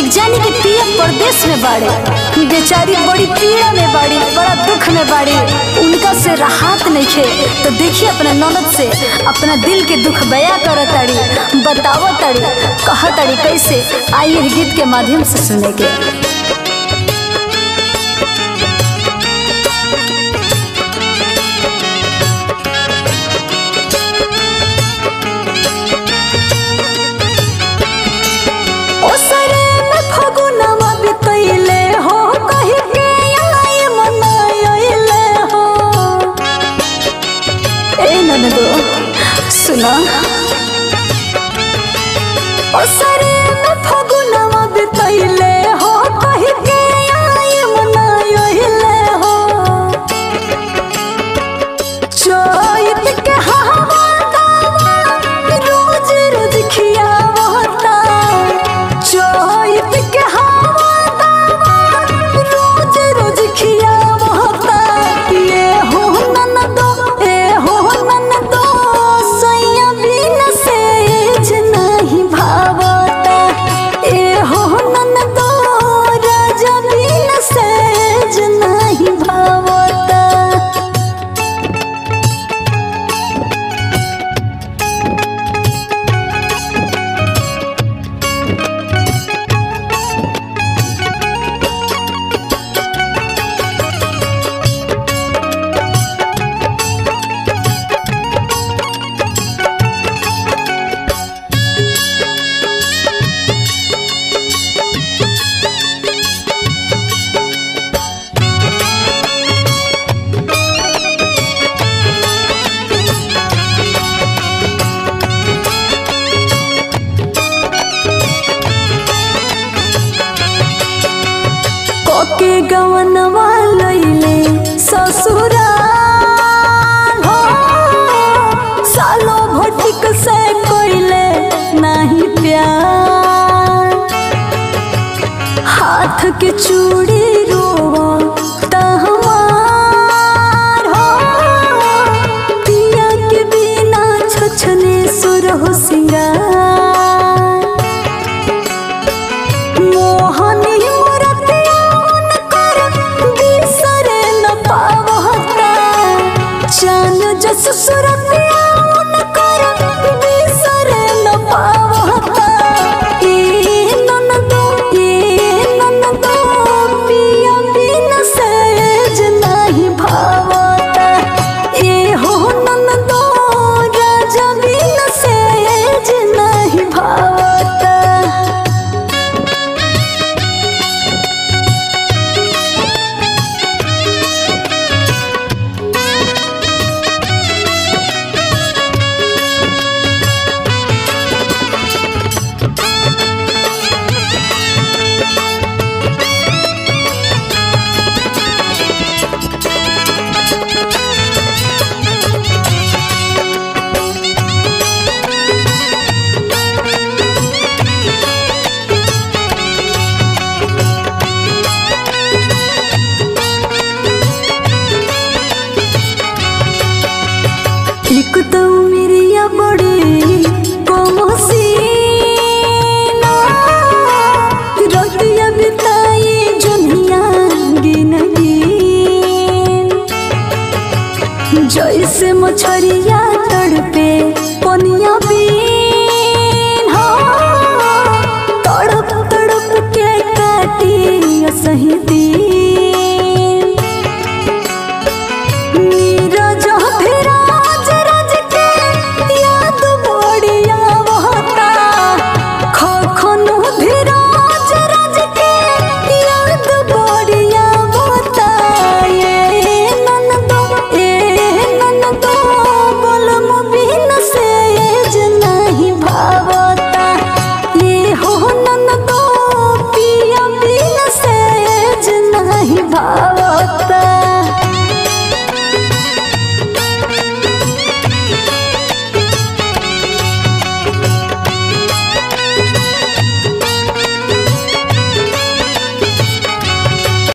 एक जानी के पिया परदेश में बाड़े बेचारी बड़ी पीड़ा में बाड़ी बड़ा दुख में बाड़ी उनका से राहत नहीं खे तो देखिए अपने ननद से अपना दिल के दुख बया कर ताड़ी बताव ताड़ी कह ताड़ी कैसे आइए गीत के माध्यम से सुने के ओसरे में फगुनवा बितैले हो कहि के आई मनाइले हो ए ननदो सुना ओसरे में फगुनवा बितैले हो कहि के आई मनाइले हो चैत के हवा दावा रोज रोज खियावता चैत के हवा दावा रोज रोज खियावता ये हो ननदो ए हो ननदो सैया बिन सेज नहीं भावता ए हो ननदो राजा बिन सेज नहीं भावता कोके गवनवा लैले ससुरा